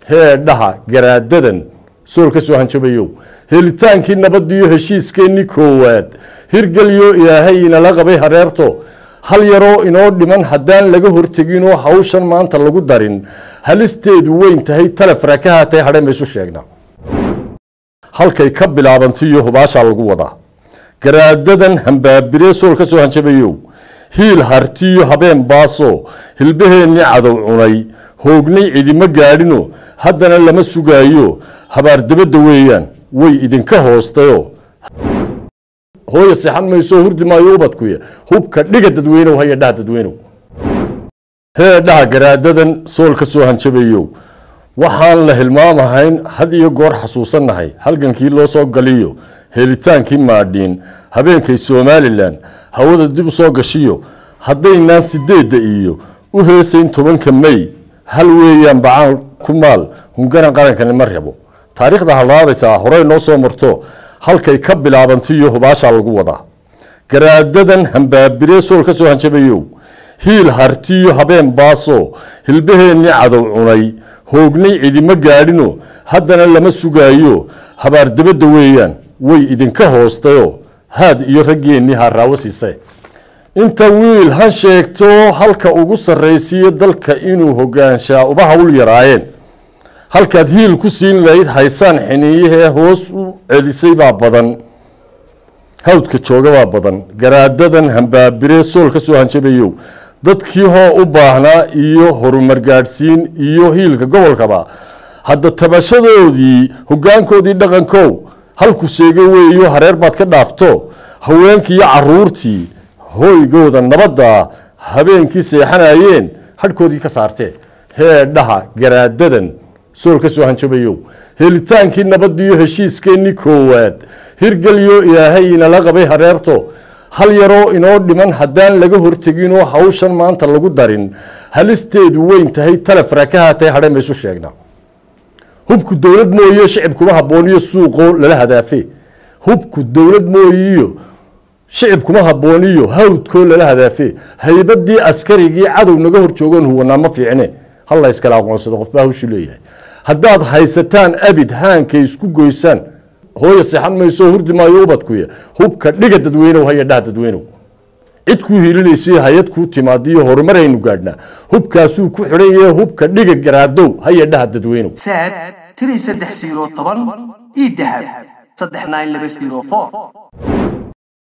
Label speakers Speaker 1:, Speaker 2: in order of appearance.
Speaker 1: heedhaha garaadadan sool ka soo hanjabayow helitaankii nabadiyo heshiiskeenni koowaad hirgelyo ilaahay inala qabay hareerto hal yaroo inoo dhiman haddaan laga horteginoo hawshan maanta lagu darin halisteedu weyn tahay talefra ka haatay hadheen baysu sheegnaa halkay ka bilaabantiyo hubaashaa lagu wadaa garaadadan hambaabiree sool ka soo hanjabayow hiil hartiyo habeen baaso hilbaheennii cadow cunay hoognay cidimo gaadhino haddana lama sugaayo habaardabadda weeyaan way idinka hoostayoo hooya seexan maysoo hurdi maayo ubadkuya hubka dhiga dadweynow haya dhaha dadweynow hee dhaha garaadadan sool ka soo hanjabayow waxaan la hilmaamahayn had iyo goor xasuusannahay halgankii loo soo galiyo helitaankii maadhiin habeenkay somalilan hawada dib u soo gashiyo haddaynaan sideedda iyo u heesayn tobanka may hal weeyaan bacaan ku maal hungaran qarankani ma rabo taariikhda halaabaysaa horey noo soo marto halkay ka bilaabantiyo hubaashaa lagu wadaa garaadadan hambaabiree sool ka soo hanjabayow hiil hartiyo habeen baaso hilbaheennii cadow cunay hoognay cidimo gaadhino haddana lama sugaayo habaardabadda weeyaan way idinka hoostayoo haad iyo raggeennii haaraawo siisay inta wiil han sheegto halka ugu sarraysiiyo dalka inuu hogaanshaa uba hawl yaraayeen halkaad hiil ku siin lahayd haysaan xiniiyahee hoos u celisay baa badan hawdka jooga baa badan garaadadan hambaabiree sool ka soo hanjabayow dadkii hoo u baahnaa iyo horumar gaadhsiin iyo hiilka gobolkaba hadda tabashadoodii hogaankoodii dhaqankow halku sheega weeyo hareer baad ka dhaafto haweenkii iyo caruurtii hoygooda nabadda habeenkii seexanayeen hadhkoodii ka saartee heedhaha garaadadan sool ka soo hanjabayow helitaankii nabadiyo heshiiskeenni koowaad hirgelyo ilaahay inala qabay hareerto hal yaroo inoo dhiman haddaan laga horteginoo hawshan maanta lagu darin halisteedu weyn tahay talefra ka haatay hadheen baysu sheegnaa hubku dowlad mooye shicibkuma habbooniyo suuqoo lala hadaafe hubku dowlad mooyiyo shicibkuma habbooniyo hawdkoo lala hadaafe haybadii askarigii cadow naga hor joogoon huwanaa ma fiicne halla iskala aqoonsado qofbaa hawshii leeyahay haddaad haysataan abid haankay isku goysaan hooya seexan maysoo hurdi maayo ubadkuya hubka dhiga dadweynow haya dhaha dadweynow cid kuu hiilinaysay hay-ad kuu timaadiyo horumaraynu gaadhnaa hubkaasuu ku xidhan yahe hubka dhiga garaadow haya dhaha dadweynow
Speaker 2: saad tiri saddex siiro toban ii dahab saddex nine laba siiro four